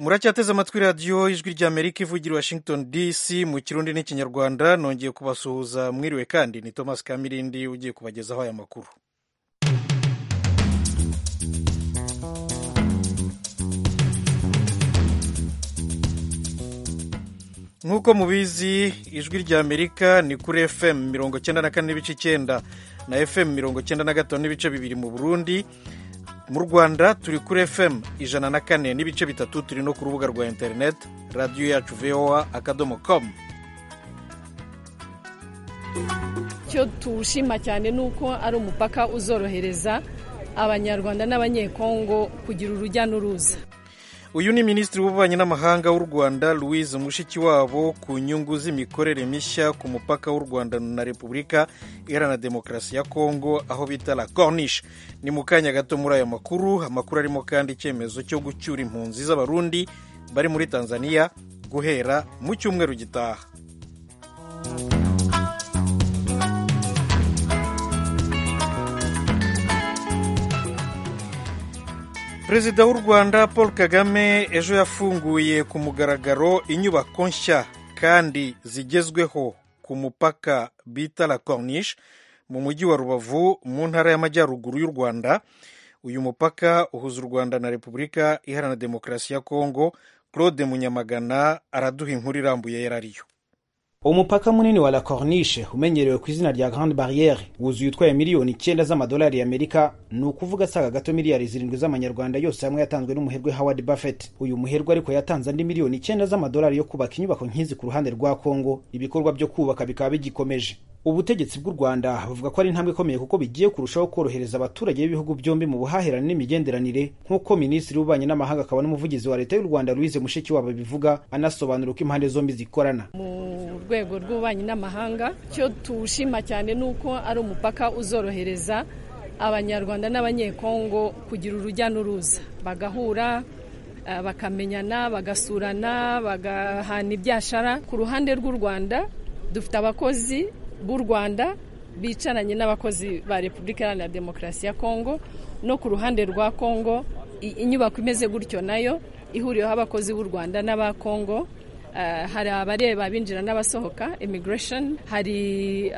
muracyateze amatwi radiyo ijwi ry'amerika ivugira i washington dc mu kirundi n'ikinyarwanda nongeye kubasuhuza mwiriwe kandi ni thomas kamirindi ugiye kubagezaho aya makuru nk'uko mubizi ijwi ry'amerika ni kuri fm mirongo cyenda na kane n'ibice icyenda na fm mirongo cyenda na gatanu n'ibice bibiri mu burundi mu rwanda turi kuri fm ijana na kane n'ibice bitatu turi no ku rubuga rwa interineti radiyo yacu voa akadomo komu icyo tuwushima cyane ni uko ari umupaka uzorohereza abanyarwanda n'abanyekongo kugira urujya n'uruza uyu ni minisitiri w'ububanyi n'amahanga w'u rwanda louise mushikiwabo ku nyungu z'imikorere mishya ku mupaka w'u rwanda na repubulika iharanira demokarasi ya kongo aho bita la corniche ni mu kanya gato muri aya makuru amakuru arimo kandi icyemezo cyo gucyura impunzi z'abarundi bari muri tanzania guhera mu cyumweru gitaha perezida w'u rwanda paul kagame ejo yafunguye ku mugaragaro inyubako nshya kandi zigezweho ku mupaka bita la corniche mu mujyi wa rubavu mu ntara y'amajyaruguru y'u rwanda uyu mupaka uhuza u rwanda na repubulika iharanira demokarasi ya kongo claude munyamagana araduha inkuru irambuye yarariyo umupaka munini wa la corniche umenyerewe ku izina rya grande barriere wuzuye utwaye miliyoni icyenda z'amadolari y'amerika ni ukuvuga asaga gato miliyari zirindwi z'amanyarwanda yose hamwe yatanzwe n'umuherwe howard buffett uyu muherwe ariko yatanze andi miliyoni icyenda z'amadolari yo kubaka inyubako nk'izi ku ruhande rwa kongo ibikorwa byo kubaka bikaba bigikomeje ubutegetsi bw'u rwanda buvuga ko ari intambwe ikomeye kuko bigiye kurushaho korohereza abaturage b'ibihugu byombi mu buhahirane n'imigenderanire nk'uko minisitiri w'ububanyi n'amahanga akaba n'umuvugizi wa leta y'u rwanda louise mushikiwabo bivuga anasobanura uko impande zombi zikorana mu rwego rw'ububanyi n'amahanga icyo tuwushima cyane ni uko ari umupaka uzorohereza abanyarwanda n'abanyekongo kugira urujya n'uruza bagahura bakamenyana bagasurana bagahana ibyashara ku ruhande rw'u rwanda dufite abakozi b'u rwanda bicaranye n'abakozi ba repubulika iharanira demokarasi ya kongo no ku ruhande rwa kongo inyubako imeze gutyo nayo ihuriweho abakozi b'u rwanda n'aba kongo hari abareba abinjira n'abasohoka immigration hari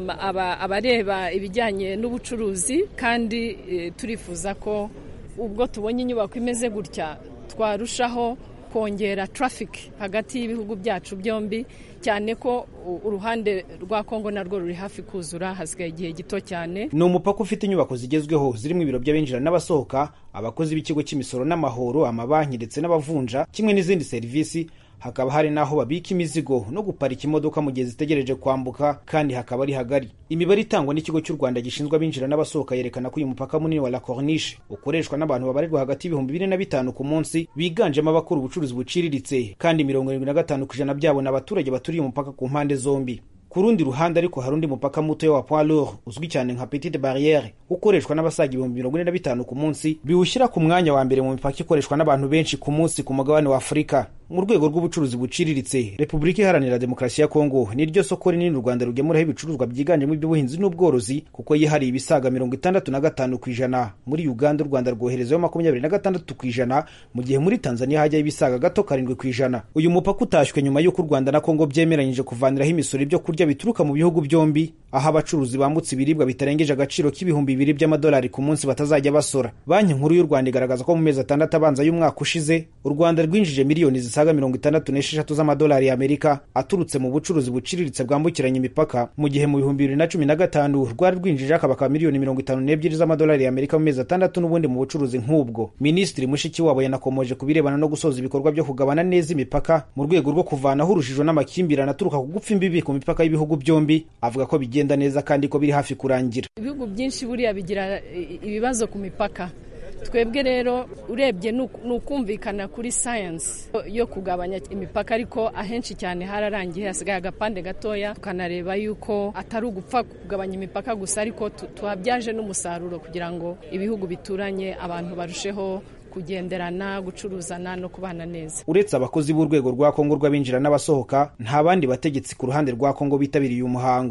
abareba ibijyanye n'ubucuruzi kandi turifuza ko ubwo tubonye inyubako imeze gutya twarushaho kongera traffic hagati y'ibihugu byacu byombi cyane ko uruhande rwa kongo narwo ruri hafi kuzura hasigaye igihe gito cyane ni umupaka ufite inyubako zigezweho zirimo ibiro by'abinjira n'abasohoka abakozi b'ikigo cy'imisoro n'amahoro amabanki ndetse n'abavunja kimwe n'izindi serivisi hakaba hari n'aho babika imizigo no guparika imodoka mu gihe zitegereje kwambuka kandi hakaba ari hagari imibare itangwa n'ikigo cy'u rwanda gishinzwe abinjira n'abasohoka yerekana ko uyu mupaka munini wa la corniche ukoreshwa n'abantu babarirwa hagati y'ibihumbi bine na bitanu ku munsi biganjemo abakora ubucuruzi buciriritse kandi mirongo irindwi na gatanu ku ijana byabo ni abaturage baturiye umupaka ku mpande zombi ku rundi ruhande ariko hari undi mupaka muto wa poids lourd uzwi cyane nka petite barriere ukoreshwa n'abasaga ibihumbi mirongo ine na bitanu ku munsi biwushyira ku mwanya wa mbere mu mipaka ikoreshwa n'abantu benshi ku munsi ku mugabane wa afurika mu rwego rw'ubucuruzi buciriritse repubulika iharanira demokarasi ya kongo ni ryo soko rinini u rwanda rugemuraho ibicuruzwa byiganjemo iby'ubuhinzi n'ubworozi kuko yihariye ibisaga mirongo itandatu na gatanu ku ijana muri uganda u rwanda rwoherezayo makumyabiri na gatandatu ku ijana mu gihe muri tanzania hajyaho ibisaga gato karindwi ku ijana uyu mupaka utashywe nyuma y'uko u rwanda na kongo byemeranyije kuvaniraho imisoro ibyo kurya bituruka mu bihugu byombi aho abacuruzi bambutse ibiribwa bitarengeje agaciro k'ibihumbi bibiri by'amadolari ku munsi batazajya basora banki nkuru y'u rwanda igaragaza ko mu mezi atandatu abanza y'umwaka ushize u rwanda rwinjije miliyoni zisaga mirongo itandatu n'esheshatu z'amadolari y'amerika aturutse mu bucuruzi buciriritse bwambukiranya imipaka mu gihe mu bihumbi bibiri na cumi na gatanu rwari rwinjije akabaka miliyoni mirongo itanu n'ebyiri z'amadolari y'amerika mu mezi atandatu n'ubundi mu bucuruzi nk'ubwo minisitiri mushikiwabo yanakomoje ku birebana no gusoza ibikorwa byo kugabana neza imipaka mu rwego rwo kuvanaho urujijo n'amakimbirane aturuka ku gupfa imbibi ku mipaka y'ibihugu byombi avuga ko bigenda neza kandi ko biri hafi kurangira ibihugu byinshi buriya bigira ibibazo ku mipaka twebwe rero urebye ni ukumvikana kuri sayansi yo kugabanya imipaka ariko ahenshi cyane hararangiye hasigaye agapande gatoya tukanareba yuko atari ugupfa kugabanya imipaka gusa ariko tuhabyaje n'umusaruro kugira ngo ibihugu bituranye abantu barusheho kugenderana gucuruzana no kubana neza uretse abakozi b'urwego rwa kongo rw'abinjira n'abasohoka nta bandi bategetsi ku ruhande rwa kongo bitabiriye umuhango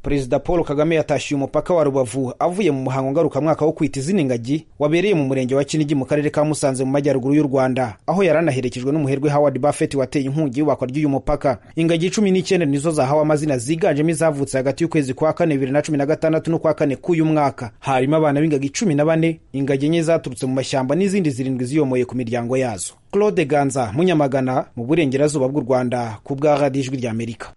perezida paul kagame yatashye umupaka wa rubavu avuye mu muhango ngarukamwaka wo kwita izina ingagi wabereye mu murenge wa kinigi mu karere ka musanze mu majyaruguru y'u rwanda aho yari anaherekejwe n'umuherwe howard buffett wateye inkungi y'ubakwa ry'uyu mupaka ingagi cumi n'icyenda nizo zahawe amazina ziganjemo izavutse hagati y'ukwezi kwa kane bibiri na cumi na gatandatu n'ukwa kane k'uyu mwaka harimo abana b'ingagi cumi na bane ingagi enye zaturutse mu mashyamba n'izindi zirindwi ziyomoye ku miryango yazo claude ganza munyamagana mu burengerazuba bw'u rwanda ku bwa radiyo ijwi ry'amerika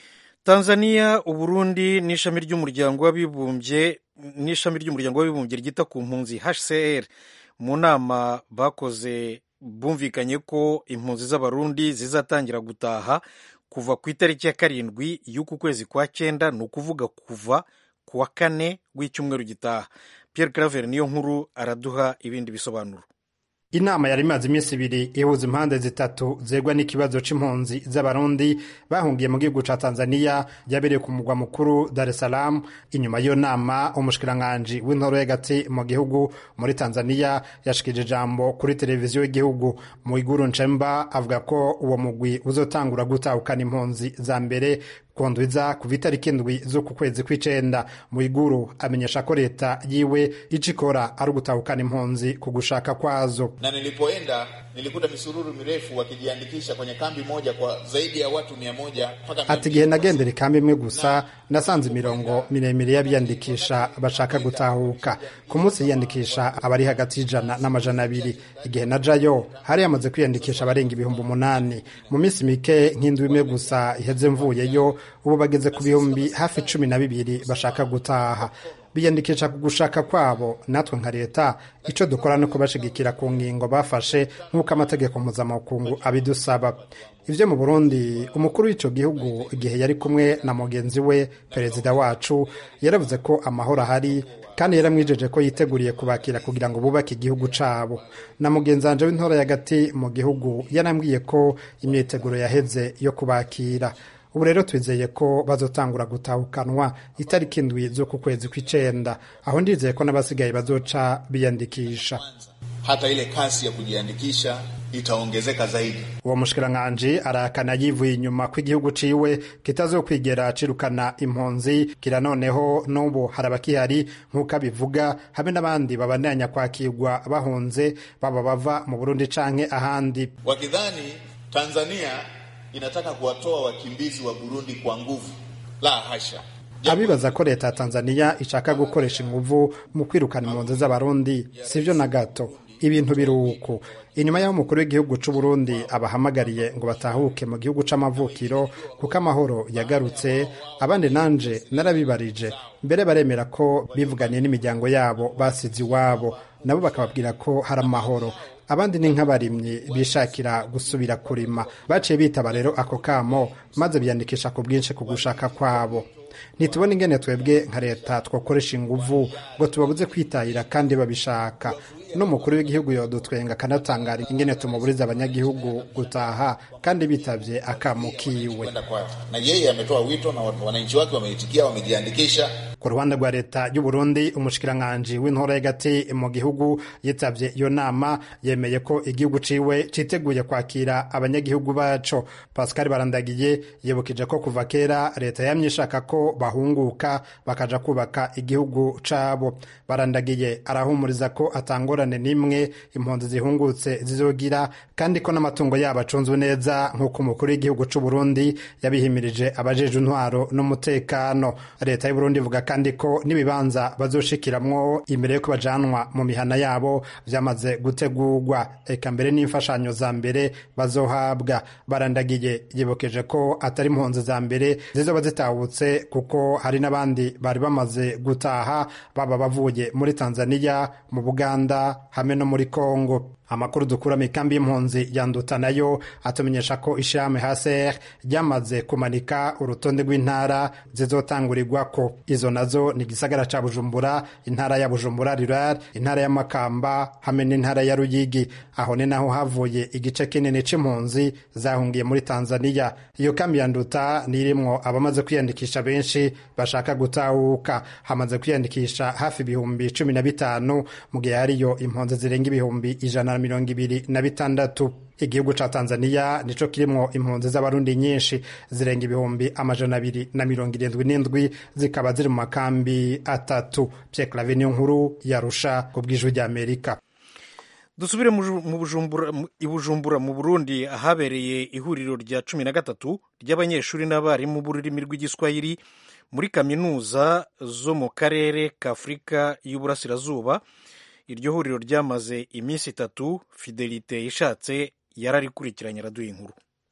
tanzania uburundi n'ishami ry'umuryango w'abibumbye n'ishami ry'umuryango w'abibumbye ryita ku mpunzi hcr mu nama bakoze bumvikanye ko impunzi z'abarundi zizatangira gutaha kuva ku itariki ya karindwi y'uku kwezi kwa cyenda ni ukuvuga kuva ku wa kane w'icyumweru gitaha pierre claver niyo nkuru araduha ibindi bisobanuro inama yari imaze iminsi ibiri ihuza impande zitatu zegwa n'ikibazo c'impunzi z'abarundi bahungiye mu gihugu ca tanzania yabereye ku mugwa mukuru dar es salaam inyuma y'iyo nama umushikiranganji w'intoro y'agati mu gihugu muri tanzania yashikije ijambo kuri televiziyo y'igihugu muiguru nchemba avuga ko uwo mugwi uzotangura gutahukana impunzi za mbere kundwiza kuva itariki indwi z'uku kwezi kw'icenda muiguru amenyesha ko leta yiwe ico ikora ari ugutahukana impunzi ku gushaka kwazo na nilipoenda nilikuta misururu mirefu wakijiandikisha kwenye kambi moja kwa zaidi ya watu mia moja mpaka ati igihe nagendera ikambi imwe gusa nasanze imirongo miremire y'abiyandikisha bashaka gutahuka ku munsi yiyandikisha abari hagati y'ijana n'amajana abiri igihe najayo hari yamaze kwiyandikisha abarenga ibihumbi umunani mu minsi mike nk'indwi imwe gusa iheze mvuyeyo ubu bageze ku bihumbi hafi cumi na bibiri bashaka gutaha biyandikisha ku gushaka kwabo natwe nka leta icyo dukora ni ukubashigikira ku ngingo bafashe nk'uko amategeko mpuzamakungu abidusaba ibyo mu burundi umukuru w'icyo gihugu igihe yari kumwe na mugenzi we perezida wacu yaravuze ko amahoro ahari kandi yaramwijeje ko yiteguriye kubakira kugira ngo bubake igihugu cabo na mugenzi wanje w'intora y'agati mu gihugu yarambwiye ko imyiteguro yaheze yo kubakira ubu rero twizeye ko bazotangura gutahukanwa itariki indwi z'uku kwezi kw'icenda aho ndizeye ko n'abasigaye bazoca biyandikisha hata ile kasi ya kujiandikisha itaongezeka zaidi. uwo mushikiranganji arahakana yivuye inyuma ko igihugu ciwe kitazokwigera cirukana impunzi kira noneho n'ubu hari abakihari nk'uko abivuga hamwe n'abandi babandanya kwakirwa bahunze baba bava mu burundi canke ahandi Wakidhani Tanzania inataka kuwatoa wakimbizi wa Burundi kwa nguvu, la hasha. abibaza ko leta ya tanzania ishaka gukoresha inguvu mu kwirukana impunzi z'abarundi sivyo na gato ibintu biri uku inyuma y'aho umukuru w'igihugu c'u Burundi abahamagariye ngo batahuke mu gihugu c'amavukiro kuko amahoro yagarutse abandi nanje narabibarije mbere baremera ko bivuganiye n'imiryango yabo basize iwabo nabo bakababwira ko hari amahoro abandi ni nk'abarimyi bishakira gusubira kurima baciye bitaba rero ako kamo maze biyandikisha ku bwinshi ku gushaka kwabo ntitubona ingene twebwe nka leta twakoresha inguvu ngo tubabuze kwitahira kandi babishaka n'umukuru w'igihugu yodutwenga akanatangara ingene tumuburiza abanyagihugu gutaha kandi bitavye akamo kiwe Kwenda kwao. Na yeye ametoa wito na wananchi wake wameitikia, wamejiandikisha. ku ruhande rwa leta y'u Burundi umushikiranganji w'intora y'agati mu gihugu yitavye iyo nama yemeye ko igihugu ciwe citeguye kwakira abanyagihugu baco Pascal Barandagiye yibukije ko kuva kera leta yamye ishaka ko bahunguka bakaja kubaka igihugu cabo Barandagiye arahumuriza ko atangorane n'imwe impunzi zihungutse zizogira kandi ko n'amatungo yabo acunzwe neza nk'uko umukuru w'igihugu c'u Burundi yabihimirije abajeje intwaro n'umutekano leta y'u Burundi ivuga kandi ko n'ibibanza bazoshikiramwo imbere yo bajanwa mu mihana yabo vyamaze gutegurwa eka mbere n'imfashanyo za mbere bazohabwa barandagiye yibukeje ko atari impunzi za mbere zizoba zitahutse kuko hari n'abandi bari bamaze gutaha baba bavuye muri Tanzania mu Buganda hamwe no muri Kongo amakuru dukura mu ikambi y'impunzi yanduta nayo atumenyesha ko ishirahamwe haser ryamaze kumanika urutonde rw'intara zizotangurirwako izo nazo ni igisagara ca bujumbura intara ya bujumbura rural intara ya makamba hamwe n'intara ya ruyigi aho ni naho havuye igice kinini c'impunzi zahungiye muri tanzania iyo kambi yanduta ni irimwo abamaze kwiyandikisha benshi bashaka gutahuka hamaze kwiyandikisha hafi ibihumbi cumi na bitanu mu gihe hariyo impunzi zirenga ibihumbi ijana na mirongo ibiri na bitandatu igihugu ca tanzania nico kirimwo impunzi z'abarundi nyinshi zirenga ibihumbi amajana abiri na mirongo irindwi n'indwi zikaba ziri mu makambi atatu pierre clave niyo nkuru yarusha ku bw'ijwi ry'amerika dusubire i bujumbura mu burundi ahabereye ihuriro rya cumi na gatatu ry'abanyeshuri n'abarimu b'ururimi rw'igiswahili muri kaminuza zo mu karere ka afurika y'uburasirazuba iryo huriro ryamaze iminsi itatu fidelite ishatse yararikurikiranye araduha inkuru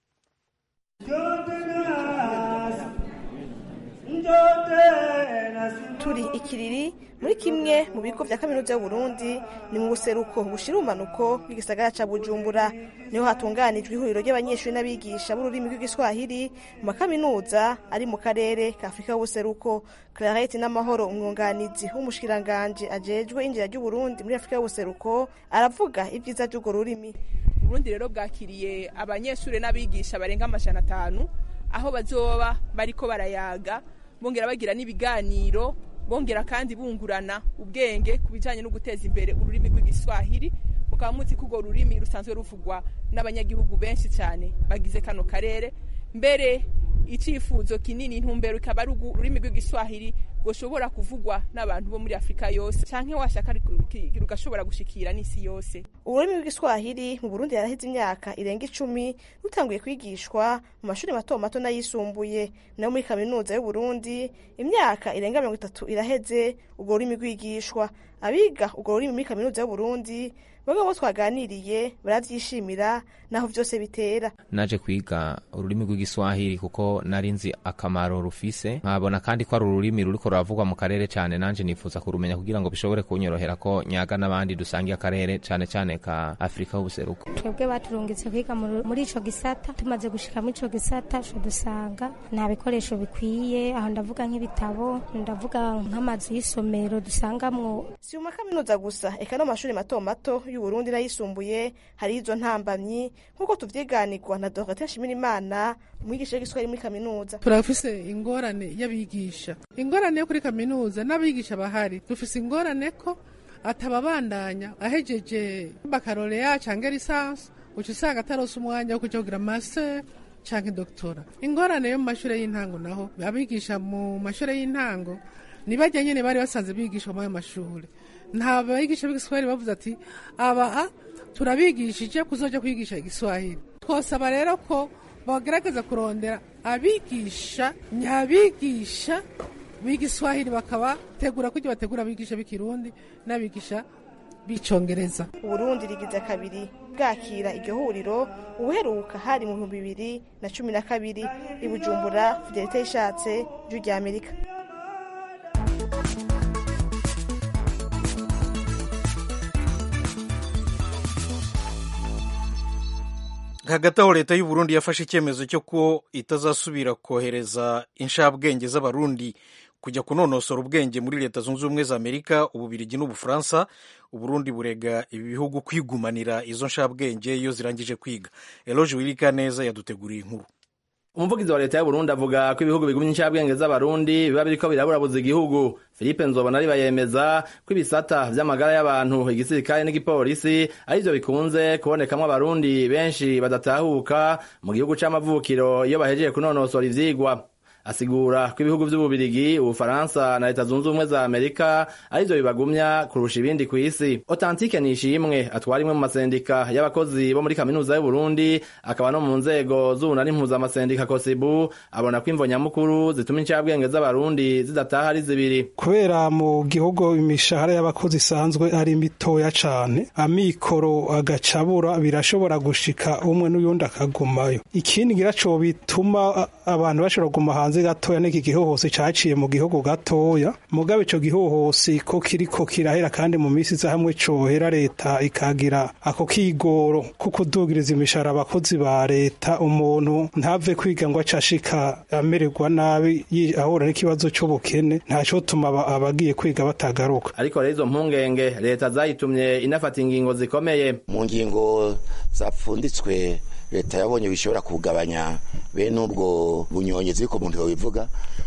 turi ikiriri muri kimwe mu bigo vya kaminuza y'uburundi ni mu buseruko bushira umanuko bw'igisagara ca bujumbura niho hatunganijwe ihuriro ry'abanyeshuri n'abigisha b'ururimi rw'igiswahili mu makaminuza ari mu karere ka afurika y'ubuseruko clarete n'amahoro umwunganizi w'umushikiranganji ajejwe injira ry'uburundi muri afurika y'ubuseruko aravuga ibyiza vy'urwo rurimi uburundi rero bwakiriye abanyeshuri n'abigisha barenga amajana atanu aho bazoba bariko barayaga bongera bagira n'ibiganiro bongera kandi bungurana ubwenge ku bijyanye no guteza imbere ururimi rw'igiswahili mukaba muzi ko urwo rurimi rusanzwe ruvugwa n'abanyagihugu benshi cyane bagize kano karere mbere icyifuzo kinini intumbero ikaba ari ururimi rw'igiswahili rushobora kuvugwa n'abantu bo muri afurika yose cyangwa washaka rugashobora gushikira n'isi yose ururimi rw'igiswahili mu burundi yaraheze imyaka irenga icumi rutanguye kwigishwa mu mashuri mato mato n'ayisumbuye nayo muri kaminuza y'uburundi imyaka irenga mirongo itatu iraheze urwo rurimi rwigishwa abiga urwo rurimi muri kaminuza y'uburundi bamwe bo twaganiriye barabyishimira naho byose bitera naje kwiga ururimi rw'igiswahili kuko nari nzi akamaro rufise nkabona kandi ko ari ururimi ruriko ruravugwa mu karere cyane nanje nifuza kurumenya kugira ngo bishobore kunyorohera ko nyaga n'abandi dusangiye akarere cyane cyane ka afurika y'ubuseruko twebwe baturungitse kwiga muri ico gisata tumaze gushika muri ico gisata co dusanga nta bikoresho bikwiye aho ndavuga nk'ibitabo ndavuga nk'amazu y'isomero dusangamwo si mu makaminuza gusa eka no mu mashuri mato mato y'uburundi n'ayisumbuye hari izo ntambamyi nk'uko tuvyiganirwa na dogiteri nshimirimana umwigisha w'igiswahili muri kaminuza turafise ingorane y'abigisha ingorane yo kuri kaminuza n'abigisha bahari dufise ingorane ko atababandanya ahejeje bakaloreya canke lisansi uca usanga atarose umwanya wo kuja kugira master canke doktora ingorane yo mu mashure y'intango naho abigisha mu mashure y'intango ni barya nyene bari basanze bigishwa muri ayo mashure nta bigisha b'igiswahili bavuze ati aba turabigishije kuzoja kwigisha igiswahili twosaba rero ko bagerageza kurondera abigisha nyabigisha b'igiswahili bakabategura kugira bategura abigisha b'ikirundi n'abigisha b'icongereza uburundi rigize kabiri bwakira iryo huriro ubuheruka hari mu bihumbi bibiri na cumi na kabiri i bujumbura fidelite yishatse ijwi rya amerika hagati aho leta y'u Burundi yafashe icyemezo cyo ko itazasubira kohereza inshabwenge z'abarundi kujya kunonosora ubwenge muri leta zunze ubumwe za amerika ububirigi n'ubufaransa uburundi burega ibi bihugu kwigumanira izo nshabwenge iyo zirangije kwiga eloge wirika neza yaduteguriye inkuru umuvugizi wa leta y'uburundi avuga ko ibihugu bigumye inshabwenge z'abarundi biba biriko biraburabuza igihugu philippe nzobona ari bayemeza ko ibisata vy'amagara y'abantu igisirikare n'igipolisi arivyo bikunze kubonekamwo abarundi benshi badatahuka mu gihugu c'amavukiro iyo bahejeje kunonosora ivyigwa asigura ko ibihugu vy'ububirigi ubufaransa na leta zunze ubumwe za amerika arivyo bibagumya kurusha ibindi kw'isi otantike nishimwe atwara imwe mu masendika y'abakozi bo muri kaminuza y'uburundi akaba no mu nzego z'ubunani mpuzamasendika kosibu abona ko imvo nyamukuru zituma incabwenge z'abarundi zidataha ari zibiri kubera mu gihugu imishahara y'abakozi isanzwe ari mitoya cane amikoro agacabura birashobora gushika umwe n'uyundi akagumayo ikindi ngira co bituma abantu bashobora kuguma hanze hanze gatoya n'iki gihohose caciye mu gihugu gatoya mugabe ico gihohose ko kiriko kirahera kandi mu misi za hamwe cohera leta ikagira ako kigoro ko kudugiriza imishahara abakozi ba leta umuntu ntave kwiga ngo acashika amererwa nabi ahura n'ikibazo c'ubukene ntaco tuma abagiye kwiga batagaruka ariko rero izo mpungenge leta zayitumye inafata ingingo zikomeye mu ngingo zapfunditswe leta yabonye bishobora kugabanya bene ubwo bunyonyezi ko umuntu yobivuga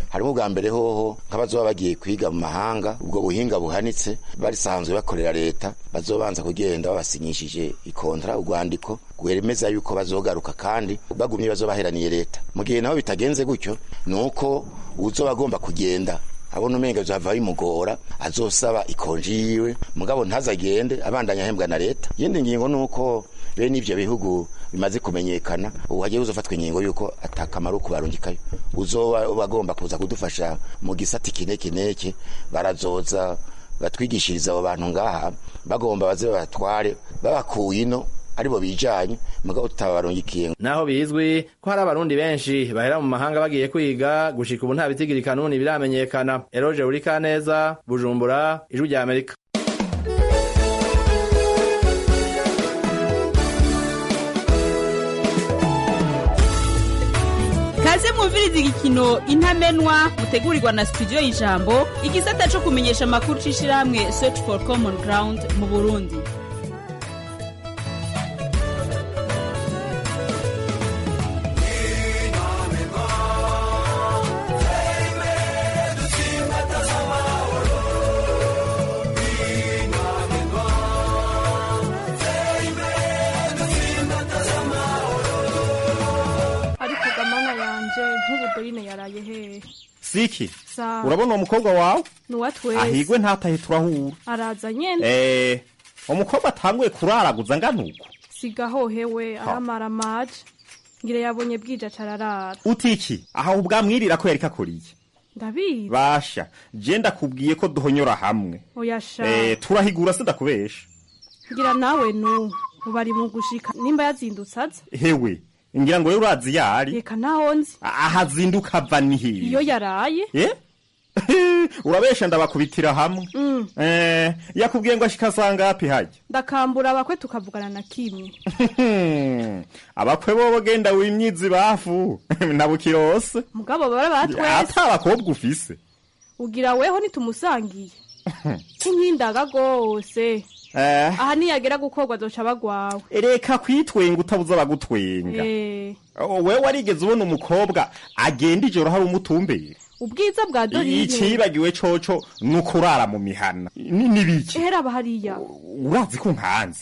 harimo ubwa mbere hoho nk'abazoba bagiye kwiga mu mahanga ubwo buhinga buhanitse barisanzwe bakorera leta bazobanza kugenda babasinyishije ikontara urwandiko rwemeza yuko bazogaruka kandi bagumye bazobaheraniye leta mu gihe naho bitagenze gutyo ni uko uzoba agomba kugenda abona umenga bizava bimugora azosaba ikonji yiwe mugabo ntazagende abandanya ahembwa na leta yindi ngingo ni uko bene ivyo bihugu bimaze kumenyekana ubu hagiye uzofatwa ingingo yuko atakamaro kubarungikayo uzoba bagomba kuza kudufasha mu gisati kineke neke barazoza batwigishiriza abo bantu ngaha bagomba baze babatware babakuye ino aribo bijanye mugabo tutabarungikiye naho bizwi ko hari abarundi benshi bahera mu mahanga bagiye kwiga gushika ubu nta bitigiri kanuni biramenyekana eroje urika neza bujumbura ijwi rya amerika kaze mwumviriza igikino intamenwa mutegurirwa na studio y'ijambo igisata co kumenyesha amakuru c'ishirahamwe search for common ground mu burundi ariko gamana yanje nk'ubu dorine yaraye hehe siki Sawa. urabona uwo mukobwa wawe nuwa twese ahigwe ntatahe turahura araza nyene eh umukobwa atanguye kuraraguza ngana uko sigahohewe aramara amaje ngira yabonye bwije acararara utiki aha ubwamwirira ko yariko akoriye ndabizi basha je ndakubwiye ko duhonyora hamwe oyasha eh turahigura sindakubesha ngira nawe nu ubu ari mu gushika nimba yazindutse aza hewe ngira ngo rero urazi yari reka naho nzi aha azinduka ava ni hehe iyo yaraye eh urabesha ndabakubitira hamwe Mm, eh yakubwiye ngo ashika sangapi hajya ndakambura abakwe tukavugana na kimwe abakwe bobo genda wimyizi bafu nabukirose mugabo bara batwese ata abakobwa ufise ugira weho nitumusangiye kinkindaga gose eh aha niyagera gukorwa azoca bagwawe reka kwitwenga utabuza abagutwenga Eh, wewe warigeze ubona umukobwa agenda ijoro hari umutumbere ubwiza bwa dorine icibagiwe coco ni ukurara mu mihana Ni- nibiki ehera aba hariya urazi ko nkanze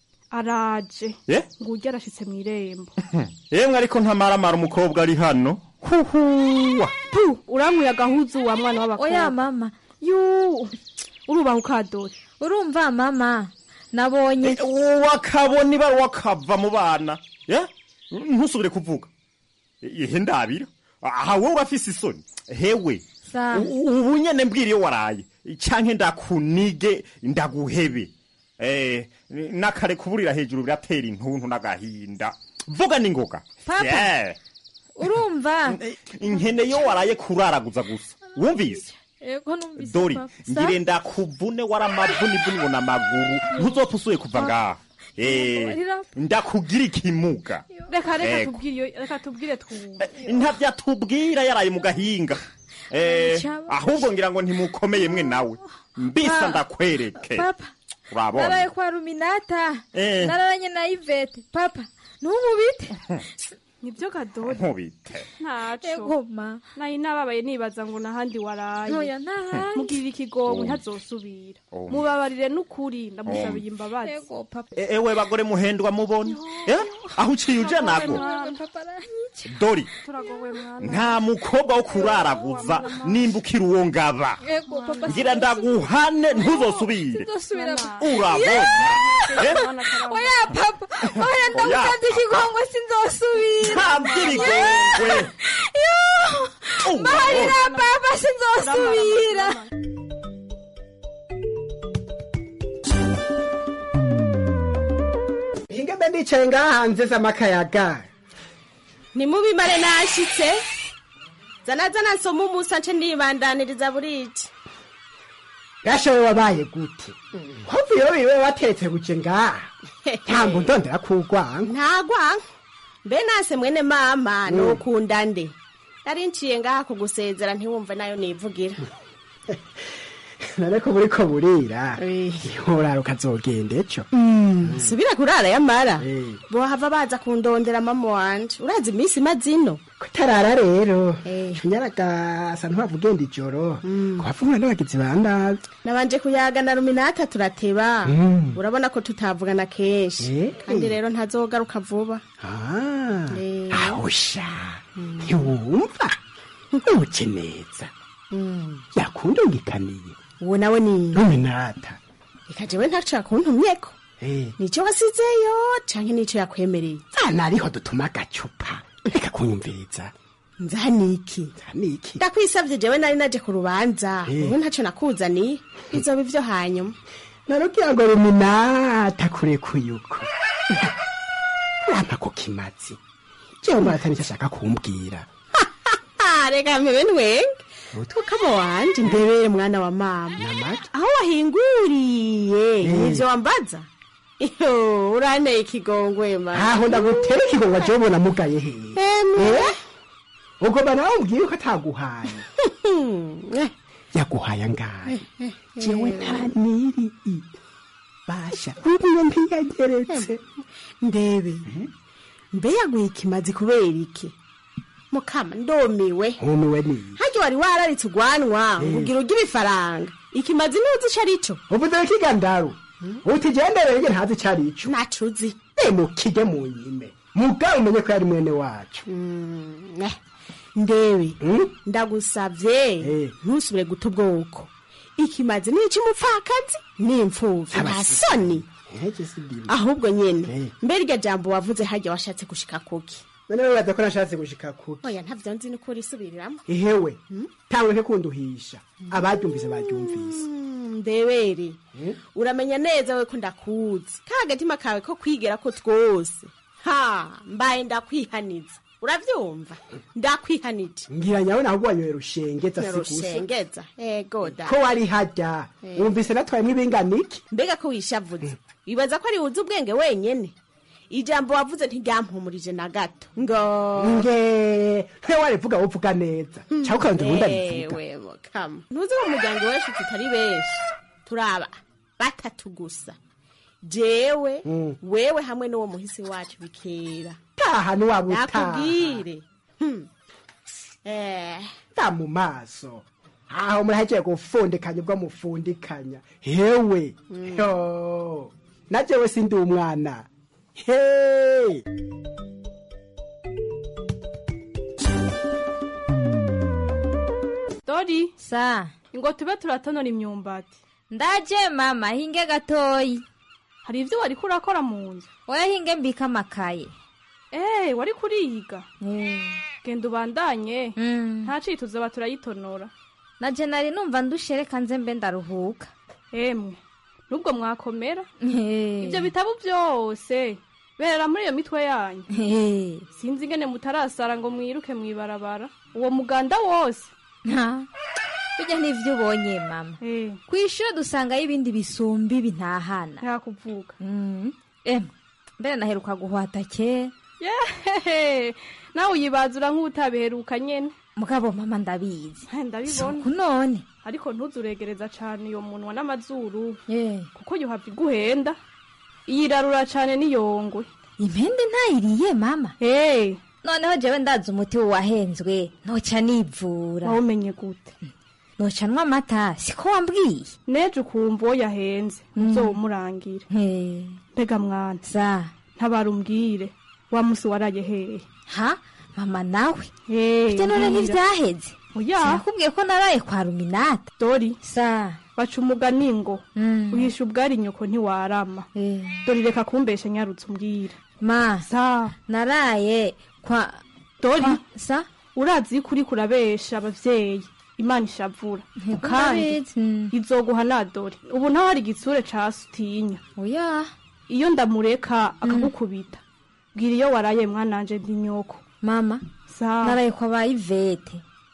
araje Eh? ngo urya arashitse mw'irembo yemwe ariko ntamaramara umukobwa ari hano huhuwa pu urankuye agahuzu wa mwana w'abakobwa oya mama yu urubaho ukadore urumva mama nabonye wakabona ibara wakava mu bana ya ntusubire kuvuga ihe ndabira aha wowe urafise isoni hewe Sa. u- ubu nyene mbwira iyo waraye canke ndakunige ndaguhebe eh nakare kuburira hejuru biratera intuntu n'agahinda vuga ningoga Papa. Yeah. urumva inkene yo waraye kuraraguza gusa wumvise ego numvise dori papa. Sa. ngire ndakuvune waramavunivuni ngo n'amaguru ntuzopfa usuye kuva ngaha Eh, Mbabarira. ndakugira ikimuga reka reka Ego. tubwire iyo- reka tubwire twumve ntavyo atubwira yaraye mu gahinga Eh, Cyaba- ahubwo ngira ngo ntimukomeye mwe nawe mbisa Pa- ndakwereke papa urabona naraye kwa ruminata Eh. nararanye na ivete papa ntumubite nibyo gadore nkubite ntaco ego ma nari nababaye nibaza ngo nahandi waraye ntoya ntahandi mugirira ikigongo ntazosubira Oh. mubabarire n'ukuri ndamusabiye imbabazi ego papa E- ewe bagore muhendwa mubona Eh, aho uciye uja nago papa aranyica dori turagowe mwana nta mukobwa wo kuraraguza nimba ukiri uwo ngaba ego papa ngira ndaguhane ntuzosubire ndosubira urabona Eh, oya papa oya ndamusanze ikigongo sinzosubira ntabyirigongwe mbabarira papa sinzosubira ingebe ndicaye ngaha hanze z'amakayaga nimubimare nashitse zana zana nsoma umusa nce ndibandaniriza buriki gashowe wabaye gute hovuyeho biriwe watetse buke ngaha ntambo ndondera kugwanga ntagwanka mbe nase mwene mama nokunda nde nari nciye ngaha kugusezera ntiwumve nayo nivugira none ko buriko burira urara ukazogenda ejo subira kurara yamara bohava baza kundondera mama wanje urazi iminsi mazino kutarara rero nyaragasa ntiwavugenda ijoro kuhavugana n'abagizi ba nabi nabanje kuyaga na ruminata turateba Mm. urabona ko tutavugana kenshi Eh. kandi rero ntazogaruka vuba Ah, Eh. ahusha ntiwumva uke neza yakundungikaniye uwo nawe ni ruminata reka jewe ntaco yakuntumyeko nico wasizeyo canke nico yakwemereye nariho dutuma agacupa reka kunyumviriza nzaniki nzaniki ndakwisavye jewe nari naje ku rubanza Eh. ubu ntaco nakuzaniye bizoba ivyo hanyuma narugira ngo ruminata kurekuye uko rampa ku kimazi jewe mbona atari icyo ashaka kumbwira Ah, reka mpebe ntwenge tukama wanje ndebere mwana wa mama aho wahinguriye nivyo wambaza iyo uranteye ikigongwe ma aho ndagutera ikigongo jewe ubona mugaye hehe Emwe. Eh? ugomba nawe umbwire ko ataguhaye yaguhaye angahe jewe nta niri i basha buriya ntiyageretse ndebe mbe yaguye ikimazi kubera iki mukama ndomiwe nkumiwe niyi harya wari wararitse ugwanwa Eh. ngo ugira urya ibifaranga ikimazi ntuzi ico arico uvuze kigandaru utigendere nge ntazi ico arico nacuzi emukige mu nyime mugabo umenye ko yari mwene wacu Mm, eh, ndebe ndagusavye ntusubire guta ubwoko ikimazi ni ic'umupfakazi n'imfuvyi nta soni ahubwo nyene mbere iryo jambo wavuze harya washatse gushika kuki none wibaza ko nashatse gushika kuki oya ntavyo nzi nuko urisubiriramo ihewe tawe kunduhisha abaryumvise baryumvise Mm, ndebere uramenya neza we ko ndakuzi ka agatima kawe ko kwigera ko twose ha mbaye ndakwihaniza uravyumva ndakwihanije ngira nyawe nahubwo wanyoye rushengeza sigusa rushengeza ego da ko wari harya Eh. wumvise natwayemwo ibinganiki mbega ko wishavuze wibaza ko ari wuzi ubwenge wenyene ijambo wavuze ntiryampumurije na gato ngo nge nte warivuga wovuga neza cyangwa ukabanza ubundi abivuga Ewe, mukama ntuzi ko mu muryango wacu tutari benshi turaba batatu gusa jewe Mm. wewe hamwe n'uwo muhisi wacu bikera taha niwaba utaha nakubwire Hmm. eh ta mu maso aho murahejeje gufundikanya ubwo mufundikanya hewe yo na jewe sindi umwana he dori sa ngo tube turatonora imyumbati ndaje mama hinge gatoyi hari ibyo wari kurakora mu nzu oya hinge mbika amakaye eee wari kuriyiga genda ubandanye nta cito uzaba turayitonora naje nari numva ndushe reka nze mbe ndaruhuka emwe nubwo mwakomera ibyo bitabo byose berera muri iyo mitwe yanyu sinzi ingene mutarasara ngo mwiruke mwibarabara uwo muganda wose bijya n'ivyo ubonye mama ku ishuri dusangayo ibindi bisumba ibi ntahana ntakuvuga emwe mbere naheruka guhwata kera yehehe nawe uyibazura nk'utabiheruka nyene mugabo mama ndabizi ndabibona Suku none ariko ntuzuregereza cane iyo munwa n'amazuru kuko yohava iguhenda iyirarura cane n'iyongwe impende ntayiriye mama noneho jewe ndazi umuti wahenzwe noca nivura wawumenye gute noca nywa amata siko wambwiye neje ukumva uwo yahenze uzowumurangira mbega mwana za ntabara umbwire wa musi waraye hehe ha mama nawe bijya none ntivyaheze oya sinakubwiye ko naraye kwa ruminata dori sa baca umugani ngo uhisha ubwari nyoko ntiwarama dori reka kumbesha nyarutse umbwire ma sa naraye kwa dori sa urazi yuko uriko urabesha abavyeyi imana ishavura kandi izoguha na dori ubu ntaho hari igitsure ca sutinya oya iyo ndamureka akagukubita bwira iyo waraye mwananje ndi nyoko mama sa naraye kwa ba ivete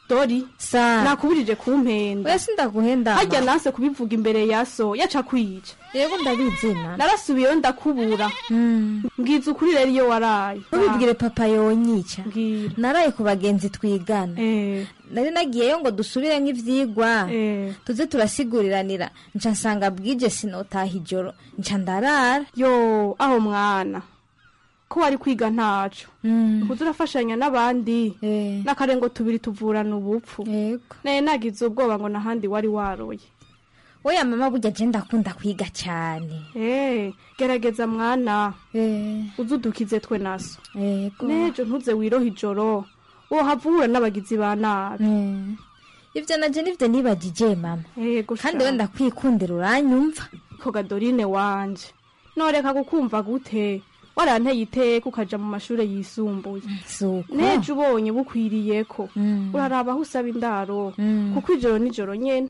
dori sa nakubujije kumpenda oya sindaguhenda harya nanse kubivuga imbere ya so yaca kwica yego ndabizina narasubiyeyo ndakubura mbwiza ukuri rero iyo waraye ntubibwire papa yonyica naraye ku bagenzi twigana nari nagiyeyo ngo dusubire nk'ivyigwa tuze turasigurirana nca nsanga bwije sinotaha ijoro nca ndarara yo aho mwana ko wari kwiga ntaco ukuze urafashanya n'abandi n'akarengo tubiri tuvurana ubupfu naye nagize ubwoba ngo nahandi wari waroye oya mama burya je ndakunda kwiga cyane Eh, gerageza mwana uze udukize twe naso nejo ntuze wiroha ijoro wohava uhura n'abagizi ba nabi ivyo naje nivyo nibagije mama kandi wenda kwikundira uranyumva koga dorine wanje noreka kukumva gute waranteye iteka ukaja mu mashure yisumbuye nejo ubonye bukwiriyeko uraraba aho usaba indaro kuko ijoro nijoro nyene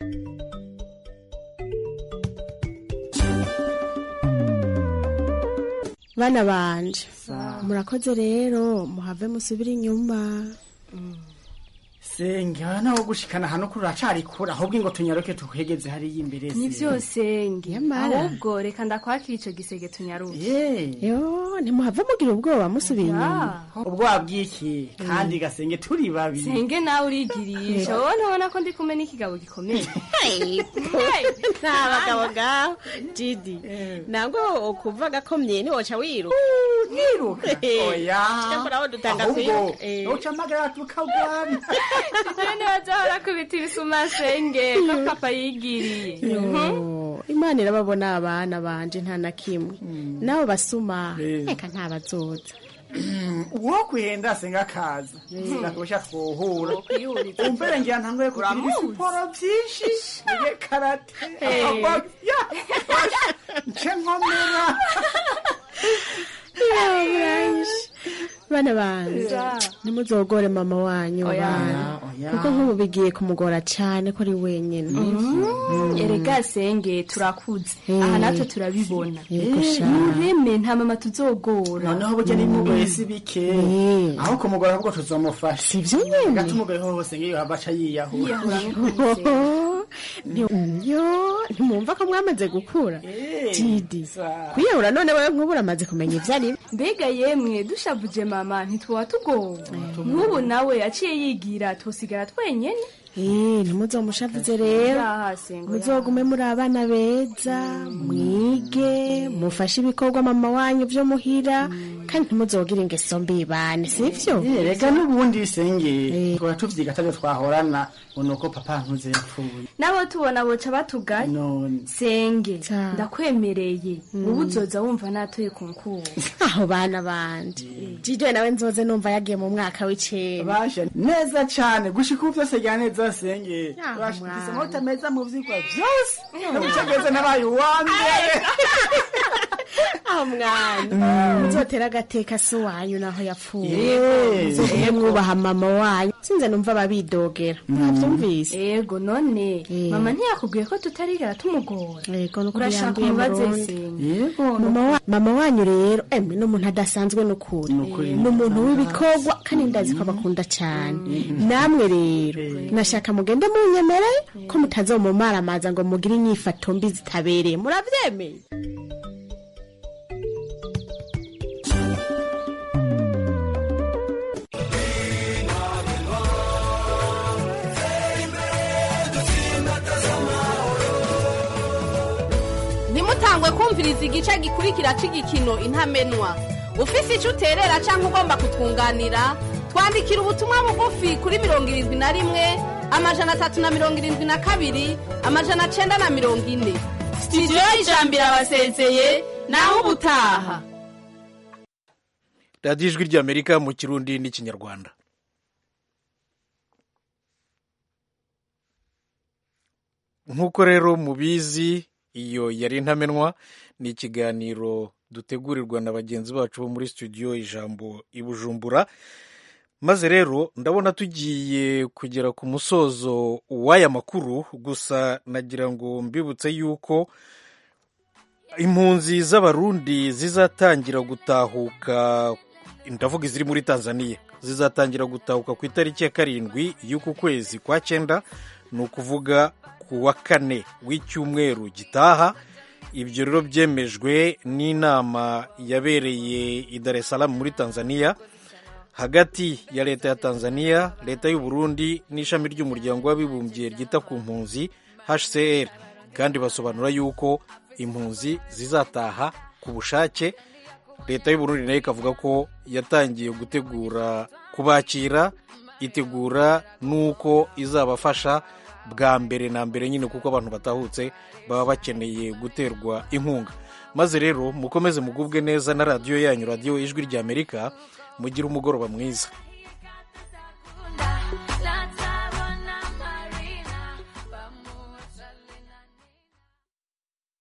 bana banje murakoze rero muhave musubire inyuma senge aha naho gushikana hano kuri uracari kure ahubwo ngo tunyaruke tukwegeze hariya imbere ni vyose nge Yamara. ahubwo reka ndakwakira ico gisege tunyaruke yo ntimuhave mugira ubwoba musubiye inyuma ubwoba bw'iki kandi gasenge turi babiri senge nawe urigirisha wowe ntubona ko ndi kumwe n'ikigabo gikomeye nta bagabo ngaho jidi ntabwo ukuva gakomye ntiwoca wiruka niruka oya cyakora aho dutanga ahubwo kwiruka Eh. nocamagara tukagwana jene bazahora kubita ibisuma senge ko papa yigiriye Yo, imana irababona abana banje nta na kimwe nabo basuma reka nta bazoza uwo kwenda senga akaza nakosha twohura Wokwihuriza. umvere ngira ntangoye kugira ibisiporo vyinshi nige karate Eh. ahubwo- ya, osh, nce nkomera bana banje Ja. ntimuzogore mama wanyu Oya. bana Oya. kuko nk'ubu bigiye kumugora cyane ko ari wenyine erega senge turakuze Eh. aha natwe turabibona Yego sha. mureme nta mama tuzogora noneho burya n'imugoye si bike aho kumugora ahubwo tuzomufasha sivyo nyene gatumugoye hose ngiyo hava aca yiyahura yo ntimwumva ko mwamaze gukura didi kwiyahura none wewe nk'ubu uramaze kumenya ibyo ari mbega yemwe dushavuje mama ntituba tugowe nk'ubu nawe aciye yigira tusigara twenyene ntimuzomushavuze rero muzogume muri abana beza mwige mufashe ibikorwa mama wanyu byo muhira kandi ntimuzogire ingeso mbi bane sivyo reka n'ubundi senge twaba tuvyiga atavyo twahorana ngo nuko papa ntuze yapfuye nabo tubona boca batugaye senge ndakwemereye ubu uzoza wumva natuye ku nkuba aho bana banje jide nawe nzoze numva yagiye mu mwaka w'icenda basha neza cane gushika ubu vyose rya neza senge Ah, basha mwana. mfise amanota meza mu vyigwa vyose nabucageze nabaye uwa mbere aho mwana muzotera agateka si wanyu naho yapfuye Yeah. muzogume mwubaha mama wanyu sinze numva babidogera mwavyumvise yego none mama ntiyakubwiye ko tutarigera tumugora yego nuko urashaka yambiye umubaze Burundi. senge mama wa- mama wanyu rero emwe ni umuntu adasanzwe n'ukuri ni umuntu w'ibikorwa kandi ndazi ko abakunda cyane namwe rero nashaka mugende munyemere ko mutazomumaramaza ngo mugire inyifato mbi zitabereye muravyemeye ntimutangwe kumviriza igice gikurikira cy'igikino intamenwa ufise icyo uterera cyangwa ugomba kutwunganira twandikira ubutumwa bugufi kuri mirongo irindwi na rimwe amajana atatu na mirongo irindwi na kabiri amajana cyenda na mirongo ine sitidiyo y'ijambo irabasezeye naho ubutaha radiyo ijwi ry'amerika mu kirundi n'ikinyarwanda nk'uko rero mubizi iyo yari intamenwa ni ikiganiro dutegurirwa na bagenzi bacu bo muri studio ijambo i bujumbura maze rero ndabona tugiye kugera ku musozo w'aya makuru gusa nagira ngo mbibutse yuko impunzi z'abarundi zizatangira gutahuka ndavuga iziri muri tanzania zizatangira gutahuka ku itariki ya karindwi y'uku kwezi kwa cyenda ni ukuvuga ku wa kane w'icyumweru gitaha ibyo rero byemejwe n'inama yabereye i Dar es Salaam muri tanzania hagati ya leta ya tanzania leta y'u Burundi n'ishami ry'umuryango w'abibumbye ryita ku mpunzi hcr kandi basobanura yuko impunzi zizataha ku bushake leta y'u Burundi nayo ikavuga ko yatangiye gutegura kubakira itegura n'uko izabafasha bwa mbere na mbere nyine kuko abantu batahutse baba bakeneye guterwa inkunga maze rero mukomeze mugubwe neza na radiyo yanyu radiyo ijwi ry'amerika mugire umugoroba mwiza